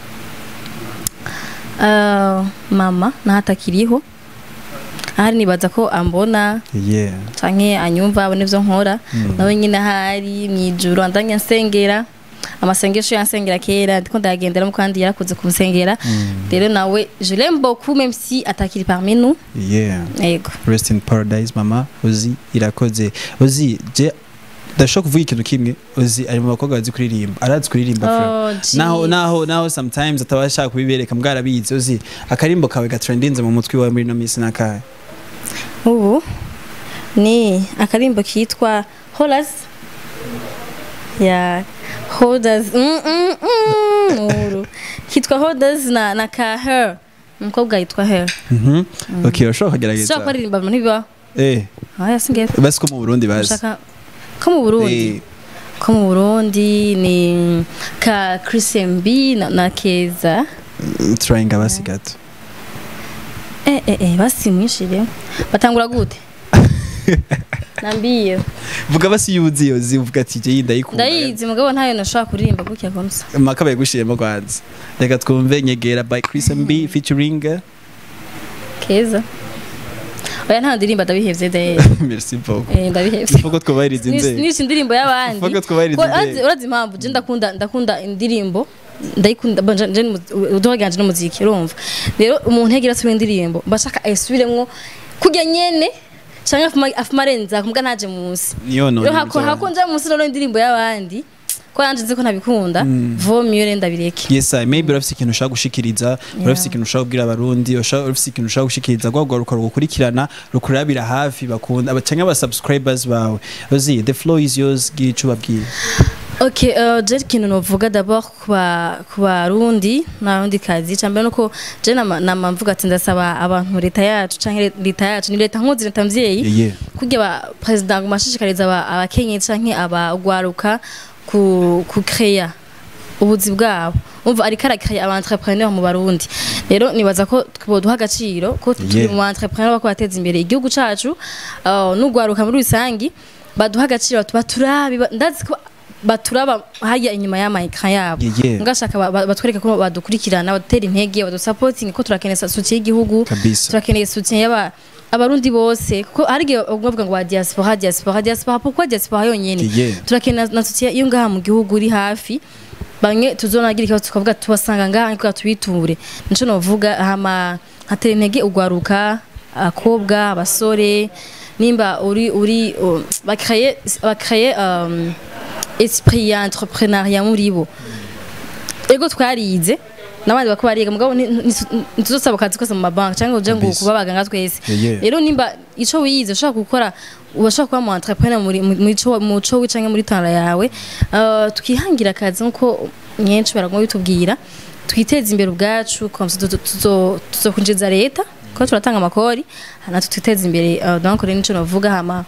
uh, mama nahatakiriho ahari nibaza ko ambona yeah canke anyumva abona ivyo nkora nawe nyine ahari mwijuru andanya nsengera amasengesho yansengera kera ndiko ndayagenderamo kandi yarakuze kumusengera rero nawe je l'aime beaucoup même si atakiri parmi nous yeah yego rest in paradise mama uzi irakoze uzi je ndashobora kuvuga ikintu kimwe uzi ari mu bakobwa bazi kuririmba arazi kuririmba Oh, frère. naho jeez. naho naho sometimes ataba ashaka kubibereka mbwarabizi uzi akarimbo kawe gatrendinze mu mutwe wawe muri no minsi nakahe ubu ni akarimbo kitwa holas ya hodas mm, mm, mm, uru. kitwa hodas na, na ka her umukobwa yitwa her Mhm. okay urashobora kugerageza sishobora kuririmba mu ntibibaho eh aya singiye basi ko mu Burundi bazi ushaka ko mu burundi Eh, ko mu burundi ni ka Chris MB na, na keza trying basi gato eh, eh, eh, basi mwishire batangura gute nambiye vuga basi yuzi yozi uvuga ati je ndayikunda ndayizi mugabo ntayo nashobora kuririmba gutya gonsa makabaye gushiremo kwanza reka twumve nyegera by Chris MB featuring keza oya nta ndirimbo ndabihevye de merci beaucoup eh, ndabihevye Fuko twubahiriza inzego nishe indirimbo y'abandi Fuko twubahiriza Ko- urazi- inzego urazi impamvu je ndakunda ndakunda indirimbo ndayikunda bon, je- je ni mu- uduha ganje n'umuziki urumva rero umuntu yagira asubira indirimbo mbashaka ayisubiremwo kurya nyene canke afuma- afuma arenza kumbwa ntaje munsi niyo none rero hako hako nja munsi rero indirimbo y'abandi ko yanje nzi ko ntabikunda vaut mieux rero ndabireke yes I maybe urafise ikintu ushaka gushikiriza urafise ikintu ushaka kubwira abarundi usha- urafise ikintu ushaka gushikiriza rwagwa rukora gukurikirana rukurabira hafi bakunda abacanga aba subscribers bawe uzi the floor is yours gira ico babwira Ok, uh, je ikintu novuga d'abord ku ba- ku barundi n'abarundi kazi icambere nuko je nama nama mvuga ati ndasaba abantu leta yacu canke leta yacu ni leta nkuzi leta mvyeyi yeah, yeah. kugira ba president ngo mashishikariza aba- abakenyezi canke abagwaruka ku ku créer ubuzi bwabo umva ariko arakaya aba entrepreneur mu barundi rero nibaza ko twoduha agaciro ko turi Yeah. mu entrepreneur bako bateza imbere igihugu cacu uh, n'ugwaruka muri rusangi baduha agaciro tuba turabi ba- ndazi ko baturaba hajya inyuma y'amayikara yabo Yeah, yeah. ngashaka ba- ba- batwereke ko badukurikirana badutera intege badusapotinga ko turakeneye soutien y'igihugu Kabisa. turakeneye soutien y'aba abarundi bose kuko hari igihe bavuga ngo wa diaspora diaspora diaspora pourquoi diaspora yonyene Yeah, yeah. turakeneye na soutien iyo ngaha mu gihugu uri hafi bamwe tuzonagira ikibazo tukavuga tubasanga ngaha ariko tubiture nico novuga hama hatera intege ugwaruka abakobwa abasore nimba uri uri uh, bakreye bakreye um, esprit ya entrepreneuriat muri bo ego twarize n'abandi bako bariga mugabo ni- ni- ntituzosaba akazi kose mu mabanki cyangwa uje ngo Kabisa. kuba abaganga twese Yeah, yeah. rero nimba ico wize ushaka gukora ubashaka kuba mu entrepreneur muri mu- muri ico mu co wicange muri tara yawe uh, tukihangira akazi nkuko nyenshi baragomba bitubwira twiteze imbere ubwacu comme ça tuzo- tuzo- tuzokwinjiza leta ko turatanga amakori natwe twiteze imbere uh, donc rero nico navuga hama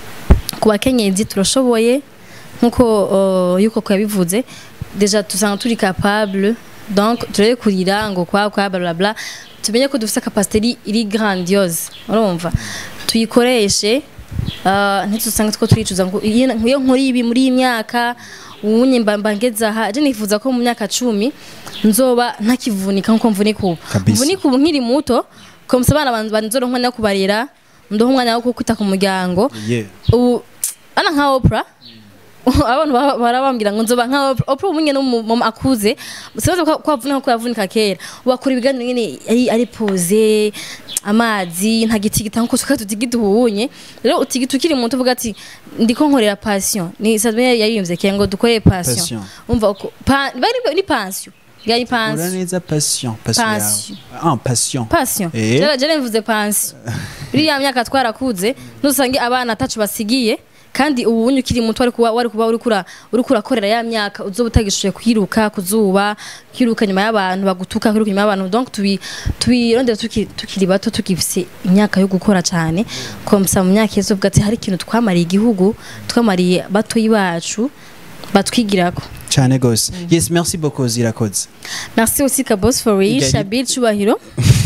ku bakenyezi turashoboye nkuko uh, yuko ko yabivuze deja tusanga turi capable donc turebe kurira ngo kwa kwa bla bla bla tumenye ko dufite capacité iri- iri grandiose urumva tuyikoreshe uh, ntitusange two turicuza ngo iyo iyo nkora ibi muri iyi myaka ubunye mba mba ngeze aha je nifuza ko mu myaka cumi nzoba ntakivunika nkuko mvunika ubu Kabisa. mvunika ubu nkiri muto komsa abana banzu banzoronka umwanya wo kubarera ndoha umwanya wo kwita ku muryango Yeah. ubu ana nka Oprah abantu ba- barabambwira ngo nzoba nka Oprah Oprah ubu nyene n'umu akuze sibaza ko ko avunika ko yavunika kera wakora ibiganiro nyene ari ari pose amazi nta gitigita nkuko tuka tutigita ubunye rero utigita ukiri muto uvuga ati ndiko nkorera passion ni sadme yayiyumvye kera ngo dukorere passion Passion. umva uko pa- bari ni passion yari Ura passion neza passion passion yawe. Passion. ah passion passion Eh? jara jara mvuze passion biriya myaka twarakuze nusange abana atacu basigiye kandi ubu bunye ukiri muto wari kuba wari kuba uri kura uri kurakorera ya myaka uzoba utagishoboye kwiruka kuzuba kwiruka nyuma y'abantu bagutuka kwiruka nyuma y'abantu donc tubi tubirondera tukiri tukiri bato tukifise imyaka yo gukora cyane komsa mu myaka yezo ati hari ikintu twamariye igihugu twamariye batoyi bacu batwigirako cyane gose yes merci beaucoup zirakoze Merci aussi Kabos for real, Igali- Shabir Chubahiro.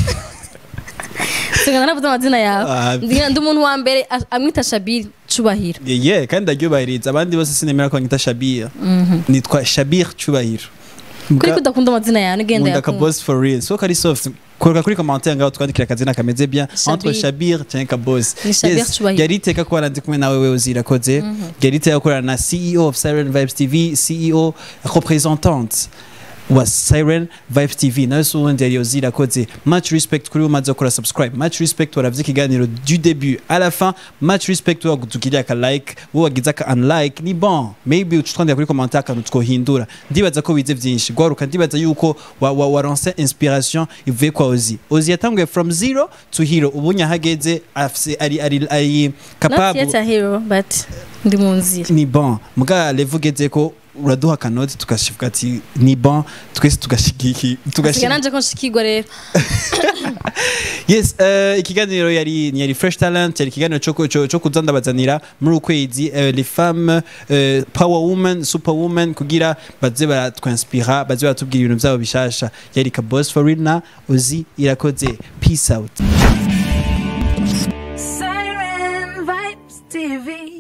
Singana navuze amazina Ah. yawe. Ndi- Ndi umuntu wa mbere a- amwita Shabir Chubahiro. Yeah, yeah kandi ndaryubahiriza abandi bose sinemera ko banyita Shabir nitwa Shabir Cyubahiro Kuri kudakunda amazina yawe nigenda Nkunda yakunda. Kabos for real so kari soft kora kuri commentaire ngaho twandikira akazina kameze bien entre Shabir. Shabir cyangwa Kabos Ni Shabir Cyubahiro. yari iteka ko ndi kumwe nawe wewe uzirakoze yari iteka gukorana na CEO of Siren Vibes TV CEO représentante wa Siren Vibes TV nawe so wundi yari uzirakoze much respect kuri umaze gukora subscribe much respect waravye ikiganiro du début à la fin much respect wowe wagutukiriye aka like wowe wagize aka unlike ni bon maybe ucutwandira kuri commentaire akantu twohindura ndibaza ko wize vyinshi gwaruka ndibaza yuko wa, wa, waronse inspiration ivuye kwa Ozi Ozi yatanguye from zero to hero ubunya hageze afise ari ari ari Not capable yet a hero but ndi mu nzira. ni bon muga levu ugeze ko uraduha akanoti tugashivuga ati ni bon twese tugashigiki Asiga tugashigiki nanje ko nshikirwa rero. yes uh, ikiganiro yari yari fresh talent yari ikiganiro cyo cyo cyo kuza ndabazanira muri ukwezi uh, les femmes uh, power woman super woman kugira baze baratwanspira baze baratubwira ibintu byabo bishasha yari ka boss for real na uzi irakoze peace out Siren Vibes TV.